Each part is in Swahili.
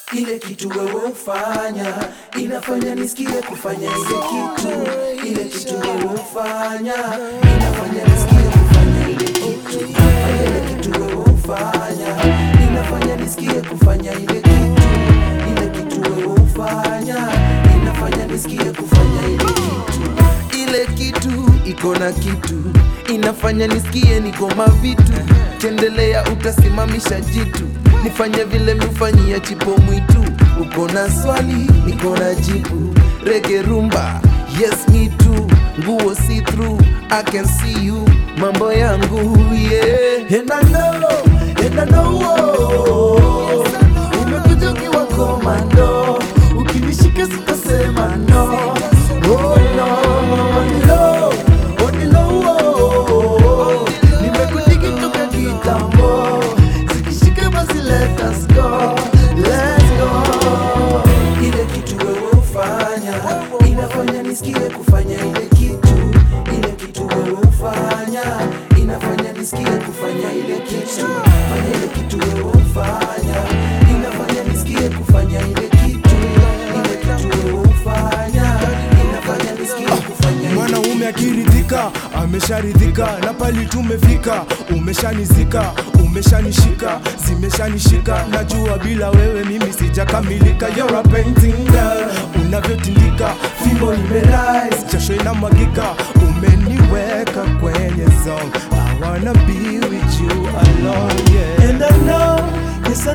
ile kitu wewe ufanya inafanya nisikie kufanya ile kitu, ile kitu wewe ufanya inafanya nisikie kufanya ile kitu, ile kitu wewe ufanya inafanya nisikie kufanya ile kitu, ile kitu wewe ufanya inafanya nisikie kufanya ile kitu, ile kitu iko na kitu inafanya nisikie niko mavitu, kendelea utasimamisha jitu nifanye vile mifanyia chipo mwitu. Uko na swali, niko na jibu. Rege rumba, yes me too. Nguo see through, I can see you. Mambo yangu yeah. And I know, and I know, oh. Umekuja ukiwa komando, ukinishika sitasema no. Oh no, on the low, on the low, oh. Nimekudigi toka kitambo, zikishika basi let us go, let's go. Ile kitu wewe ufanya inafanya nisikie kufanya ile kitu, ile kitu wewe ufanya inafanya nisikie kufanya ile kitu, fanya ile kitu wewe ufanya inafanya nisikie kufanya ile kitu, ile kitu wewe ufanya inafanya nisikie kufanya ile Mwanaume akiridhika amesharidhika, na pali tumefika, umeshanizika, umeshanishika, zimeshanishika. Najua bila wewe mimi sijakamilika. You're a painting girl, unavyotindika, fimbo imerise, jasho inamwagika, umeniweka kwenye zone. I wanna be with you alone, yeah. And I know, yes I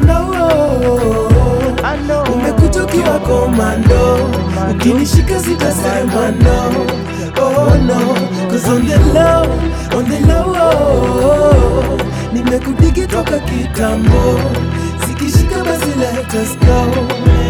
know, I know. umekuja ukiwa komando, ukinishika sitasema no, oh no, cause on the low, on the low, oh, nimekudigi toka kitambo, zikishika basi let us go,